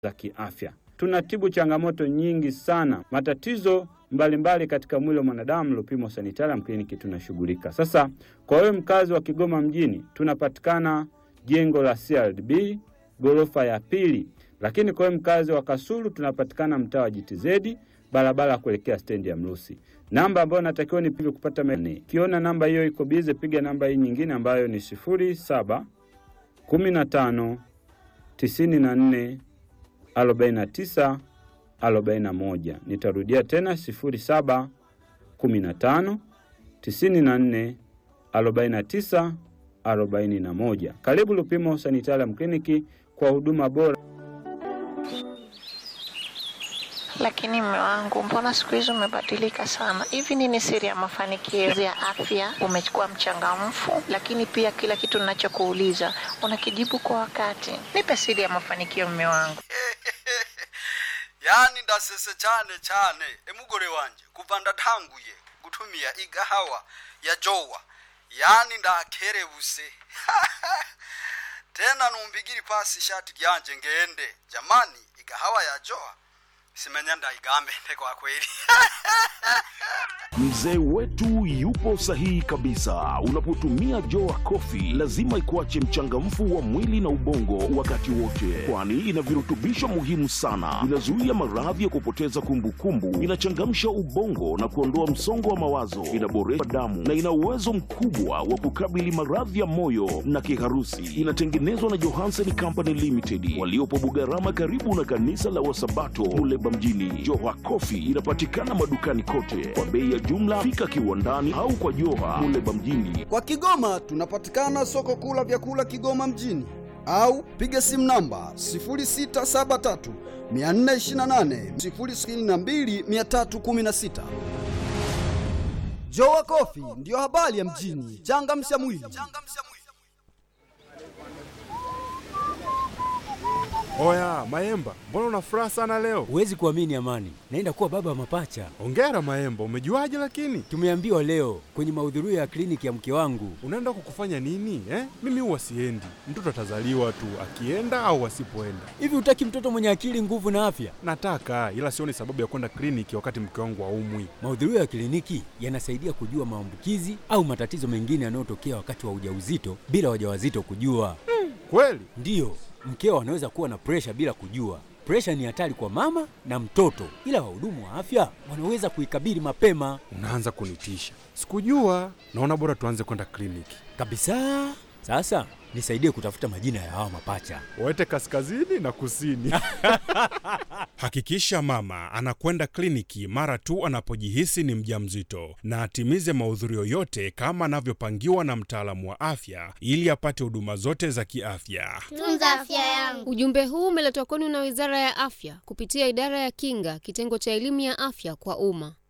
za kiafya. Tunatibu changamoto nyingi sana, matatizo mbalimbali mbali katika mwili wa mwanadamu. Lupimo Sanitarium Kliniki tunashughulika. Sasa kwa wewe mkazi wa Kigoma mjini, tunapatikana jengo la CRDB ghorofa ya pili, lakini kwa wewe mkazi wa Kasulu tunapatikana mtaa wa JTZ barabara kuelekea stendi ya Mrusi. Namba ambayo natakiwa nipige kupata mene. Kiona namba hiyo iko bize, piga namba hii nyingine ambayo ni sifuri saba kumi na tano tisini na nne arobaini na tisa arobaini na moja. Nitarudia tena sifuri saba kumi na tano tisini na nne arobaini na tisa arobaini na moja. Karibu Lupimo Sanitarium Kliniki kwa huduma bora. Lakini mme wangu, mbona siku hizi umebadilika sana hivi? Nini siri ya mafanikio ya afya? Umekuwa mchangamfu, lakini pia kila kitu ninachokuuliza unakijibu kwa wakati. Nipe siri ya mafanikio, mme wangu. yani ndasese cyane cyane emugore wanje kuva ndatanguye gutumia igahawa ya jowa yani ndakerebuse tena numbigiri pasi ishati ryanje ngende jamani igahawa ya jowa simenya ndaigambe kwa kweli Mzee wetu yupo sahihi kabisa. Unapotumia Joa Coffee lazima ikuache mchangamfu wa mwili na ubongo wakati wote, kwani ina virutubisho muhimu sana. Inazuia maradhi ya kupoteza kumbukumbu, inachangamsha ubongo na kuondoa msongo wa mawazo, inaboresha damu na ina uwezo mkubwa wa kukabili maradhi ya moyo na kiharusi. Inatengenezwa na Johansen Company Limited waliopo Bugarama, karibu na kanisa la Wasabato Muleba mjini. Joa Coffee inapatikana madukani kote kwa bei ya jumla. Fika kiwandani au kwa Joha Muleba mjini. Kwa Kigoma tunapatikana soko kuu la vyakula Kigoma mjini au piga simu namba 0673 428 062 316. Jowa Kofi ndiyo habari ya mjini. Changamsha mwili. Oya Maemba, mbona una furaha sana leo? Huwezi kuamini Amani, naenda kuwa baba wa mapacha. Ongera Maemba, umejuaje lakini? Tumeambiwa leo kwenye mahudhurio ya kliniki ya mke wangu. Unaenda kukufanya nini eh? Mimi huwa siendi, mtoto atazaliwa tu akienda au asipoenda. Hivi hutaki mtoto mwenye akili, nguvu na afya? Nataka, ila sioni sababu ya kwenda kliniki wakati mke wangu haumwi. Mahudhurio ya kliniki yanasaidia kujua maambukizi au matatizo mengine yanayotokea wakati wa ujauzito bila wajawazito kujua. Kweli? Ndiyo, mkeo anaweza kuwa na presha bila kujua. Presha ni hatari kwa mama na mtoto, ila wahudumu wa afya wanaweza kuikabili mapema Unaanza kunitisha. Sikujua. Naona bora tuanze kwenda kliniki. kabisa. Sasa nisaidie kutafuta majina ya hawa mapacha. Wete kaskazini na kusini. Hakikisha mama anakwenda kliniki mara tu anapojihisi ni mjamzito na atimize mahudhurio yote kama anavyopangiwa na mtaalamu wa afya ili apate huduma zote za kiafya. Tunza afya yangu. Ujumbe huu umeletwa kwenu na Wizara ya Afya kupitia Idara ya Kinga, kitengo cha elimu ya afya kwa umma.